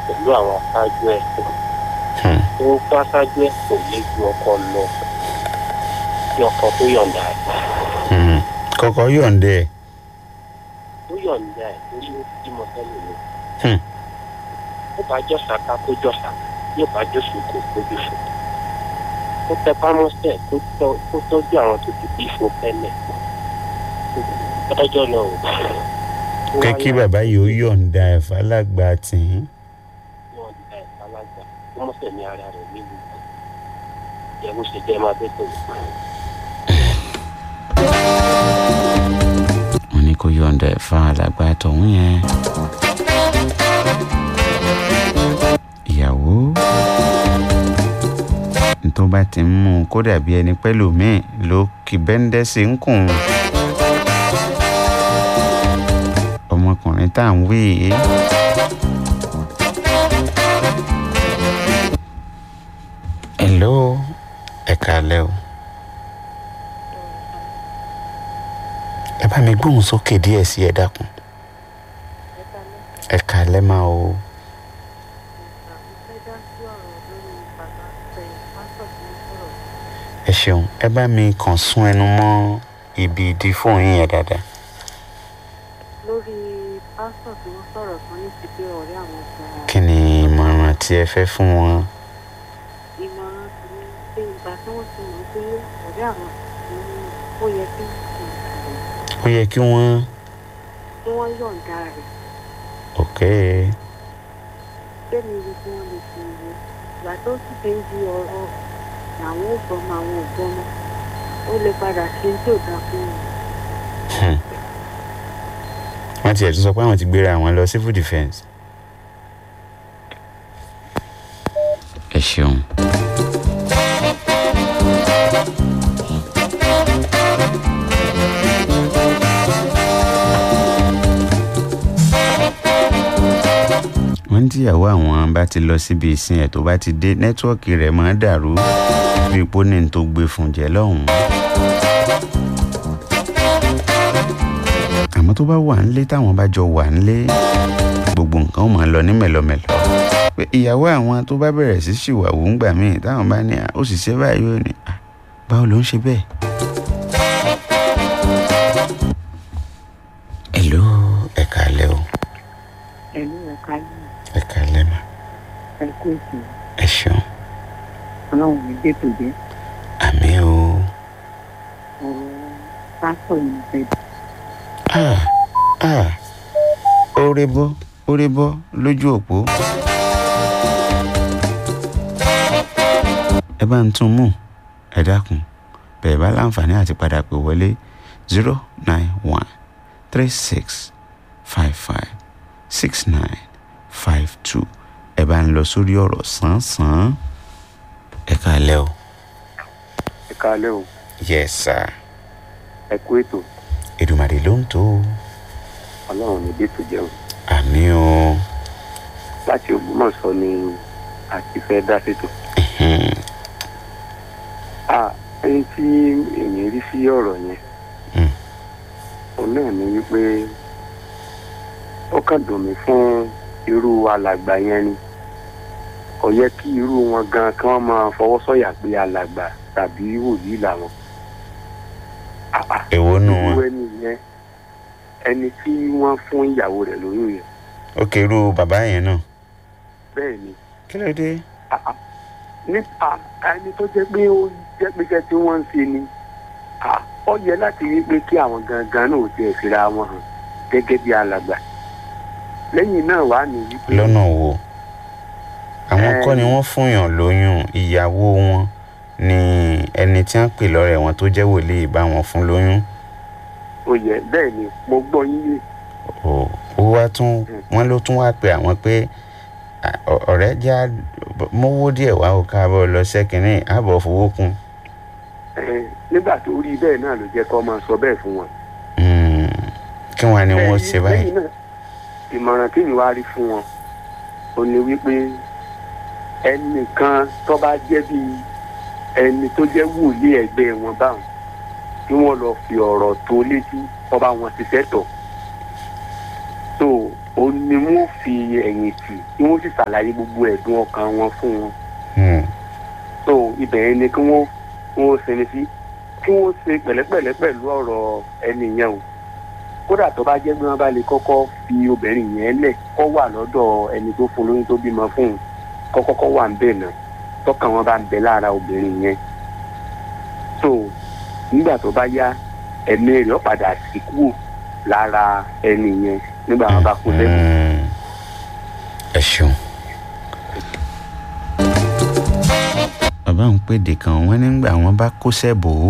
pẹ̀lú àwọn aṣáájú ẹ̀ Hmm. tó kó aṣáájú ẹ̀ kò lè ju ọkọ lọ kí ọkọ tó yọ̀ǹda ẹ̀ Hmm. kọ́kọ́ yọ̀ǹde ẹ̀ tó yọ̀ǹda ẹ̀ torí ó ti mọ sẹ́lẹ̀ mi. Hmm. ó bá jọ̀sà ká kó jọ̀sà yóò bá jọ̀sùn kó kójú sùn. ó tẹ pámọ́sẹ̀ kó tọ́- kó tọ́jú àwọn tó ti bí fún tẹ́lẹ̀. lọ́jọ́ náà ò ó pé wá kí yá bàbá yìí ó yọ̀ǹda ẹ̀ fàlágbà tì í. yọ̀ǹda ẹ̀ falágbà ó mọ̀sẹ̀ ní ara rẹ̀ nílùú jẹ́ bó ṣe jẹ́ máa bẹ́ tó. wọ́n ní kó yọ̀ǹda ẹ̀ fàlágbà tọ̀hún yẹn. ìyàwó tó bá ti ń mú un kó dàbí ẹni pẹ́lú míì ló kì bẹ́ńdẹ́ sí ń kùn. ọmọkùnrin tá à ń wí yìí. hello ẹ kàlẹ́ o. ẹ bá mi gbóhùn sókè díẹ̀ sí ẹ dákun. ẹ kàlẹ́ máa o. ẹ ṣeun ẹ bá mi kàn sún ẹnu mọ́ ibi ìdí fóònù yín yẹn dáadáa. lórí pásítọ̀ tí wọ́n sọ̀rọ̀ kan ní ti pé ọ̀rẹ́ àwọn gan-an kí ni ìmọ̀ràn tí ẹ fẹ́ fún wọn. ìmọ̀ràn ti ní pé ìgbà tí wọ́n ti mọ̀ pé ọ̀rẹ́ àwọn ni ó yẹ kí ó yẹ kí wọ́n. kí wọ́n yọ̀ǹda rẹ̀ ok bẹ́ẹ̀ni ibi tí wọ́n lè fi ìwé ìgbà tó sì fi ń di ọ̀rọ̀ làwọn ò gbọ́mọ àwọn ò gbọ́mọ ó lè padà ṣe tí ò dáa fún wọn. Hmm. wọ́n tiẹ̀ tún sọ pé àwọn ti gbéra àwọn lọ civil defence. ẹ ṣeun. wọ́n ní tíyàwó àwọn bá ti lọ síbi ìsìn ẹ̀ tó bá ti dé nẹ́tíwọ́ọ̀kì rẹ̀ máa dàrú bí ipò ní n tó gbé fún jẹ́ lọ́hùn-ún. àmọ́ tó bá wà nílé táwọn bá jọ wà nílé gbogbo nǹkan ó máa lọ ní mẹ̀lọmẹ̀lọ. pé ìyàwó àwọn tó bá bẹ̀rẹ̀ sí ṣìwàwù ńgbà míì táwọn bá ní "Ah, ó sì ṣe báyìí ó ní "Ah, báwo ló ń ṣe bẹ́ẹ̀. hello ẹ kàlẹ́ o ẹ̀lú ẹ̀ka yìí ẹ kàlẹ́ mà ẹ̀kú ètò ẹ ṣeun ọlọ́run ní dètò jẹ́ àmì o. ọ̀rọ̀ pásítọ̀ yìí fẹ́ ah ah oore bọ́ oore bọ́ lójú òpó. ẹ bá ń tún mú ẹ dákun bẹ̀rẹ̀ bá láǹfààní àti padà pè wọlé zero nine one three six five five six nine five two ẹ bá ń lọ sórí ọ̀rọ̀ sàn-án ẹ káalẹ́ o. ẹ káalẹ́ o yes sir ẹ kú ètò Èdùmàrè ló ń tó o. ọlọ́run ní dètò jẹun àmì o. láti ògbómọ̀ṣọ́ ni àti fẹ́ dá sétò. Hmm. a ẹni tí èmi rí sí ọ̀rọ̀ yẹn Hmm. òun náà ni wípé ó kàn dùn mí fún irú alàgbà yẹn ni kò yẹ kí irú wọn gan kí wọ́n máa fọwọ́ sọ̀yà pé alàgbà tàbí wòlíì làwọn. Ah, ah, èwo nù irú wọn. ẹni yẹn ẹni tí wọ́n fún ìyàwó rẹ̀ lóyún yẹn ó kérú bàbá yẹn náà. bẹ́ẹ̀ ni kí ló dé. Ah, ah. nípa ẹni tó jẹ́ pé ó jẹ́ pé iṣẹ́ tí wọ́n ń ṣe ni ah, ó yẹ láti rí pé kí àwọn gangan náà ò tiẹ̀ fira wọn hàn gẹ́gẹ́ bí alàgbà lẹ́yìn náà wà ní wípé lọ́nà wo. àwọn Eh. kọ́ ni wọ́n fúnyàn lóyún ìyàwó wọn ni ẹni tí wọ́n pè lọ́rẹ̀ wọn tó jẹ́ wòlíì bá wọn fún lóyún. ó yẹ bẹ́ẹ̀ ni mo gbọ́ yín yé ó ó wá tún wọ́n ló tún wá pe àwọn pé "Ah, ọ- ọ̀rẹ́ já mówó díẹ̀ wá ó káàbọ̀ lọ sẹ́kìnní àbọ̀ fowó kún. Eh, nígbà tó rí bẹ́ẹ̀ náà ló jẹ́ kó máa sọ bẹ́ẹ̀ fún wọn. Hmm. kí wọ́n á ní wọ́n Lẹ́yìn- ṣe báyìí. lẹ́yìn náà, ìmọ̀ràn tí mi wá rí fún wọn ò ní wípé ẹnìkan tó bá jẹ́ bí ẹni tó jẹ́ wòlíì ẹgbẹ́ wọn báwọn kí wọ́n lọ fi ọ̀rọ̀ tó létí kó bá wọn ṣiṣẹ́ tọ̀. tó o ní ni wọ́n fi ẹ̀yìn tì tí wọ́n sì ṣàlàyé gbogbo ẹ̀dùn ọkàn wọn fún wọn Hmm. so ibẹ̀ yẹn ni kí wọ́n kí wọ́n sinmi sí kí wọ́n ṣe pẹ̀lẹ́pẹ̀lẹ́ pẹ̀lú ọ̀rọ̀ ẹni yẹn o kódà tó bá jẹ́ pé wọ́n bá lè kọ́kọ́ fi obìnrin yẹn lẹ̀ kọ́ wà lọ́dọ̀ ẹni tó fún lóyún tó bímọ fún un kọ́ kọ́kọ́ wà ń bẹ̀ náà tọ́kàn wọn bá ń bẹ lára obìnrin yẹn so nígbà tó bá yá ẹ̀mí rẹ̀ ó padà sí kúrò lára ẹni yẹn nígbà wọn bá kú lẹ́nu. Hmm. ẹ ṣeun. bàbá ń pèdè kan wọ́n nígbà wọ́n bá kó sẹ́bò ó.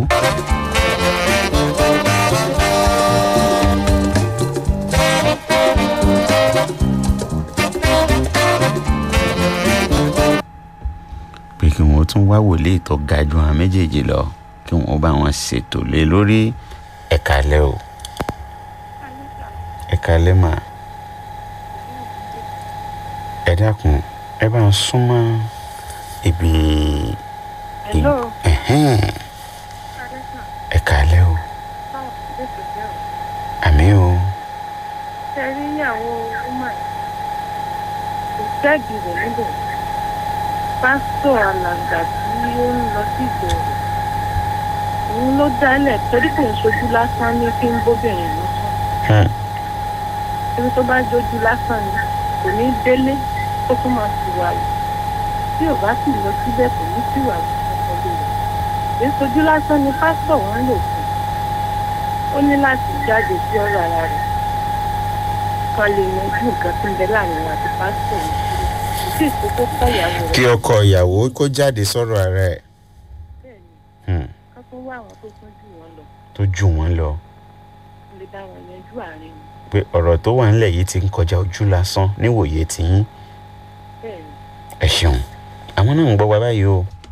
pé kí wọ́n tún wá wòlíì tó ga ju àwọn méjèèjì lọ kí wọ́n bá wọn ṣètò lé lórí ẹ̀ka alẹ́ o ẹ̀ka alẹ́ mà ẹ dákun ẹ bá ń súnmọ́ ibi Hello. ẹ̀hẹ́n ẹ̀ka alẹ́ o àmì o ṣe rí ìyàwó ọmọ yìí kò jẹ́bi rẹ̀ níbẹ̀ pásítọ̀ alàgbà tí ó ń lọ sí ìgboro òun ló dálẹ̀ torí kò ń ṣojú lásán ní kí n bóbìnrin lọ sọ Hmm. ẹni tó bá jójú lásán ni kò ní délé ó tún máa sì wà wù tí ò bá sì lọ síbẹ̀ kò ní sì wà wù ọmọdé rẹ̀ èyí ṣojú lásán ni pásítọ̀ wọn lò fún ó ní láti jáde sí ọ̀rọ̀ ara rẹ̀ kan lè yanjú nǹkan tó ń bẹ láàrin wọn àti pásítọ̀ yìí kò sí ìkókó kọ́ ìyàwó rẹ̀ kí ọkọ ìyàwó kó jáde sọ̀rọ̀ ara ẹ̀ bẹ́ẹ̀ ni Hmm. ká tó wá àwọn tó tún jù wọn lọ tó jù wọ́n lọ kó lè bá wọn yanjú àárín wọn pé ọ̀rọ̀ tó wà ńlẹ̀ yìí ti ń kọjá ojú lásán níwòye tiyín bẹ́ẹ̀ ni ẹ ṣeun àwọn náà ń gbọ́ wa báyìí o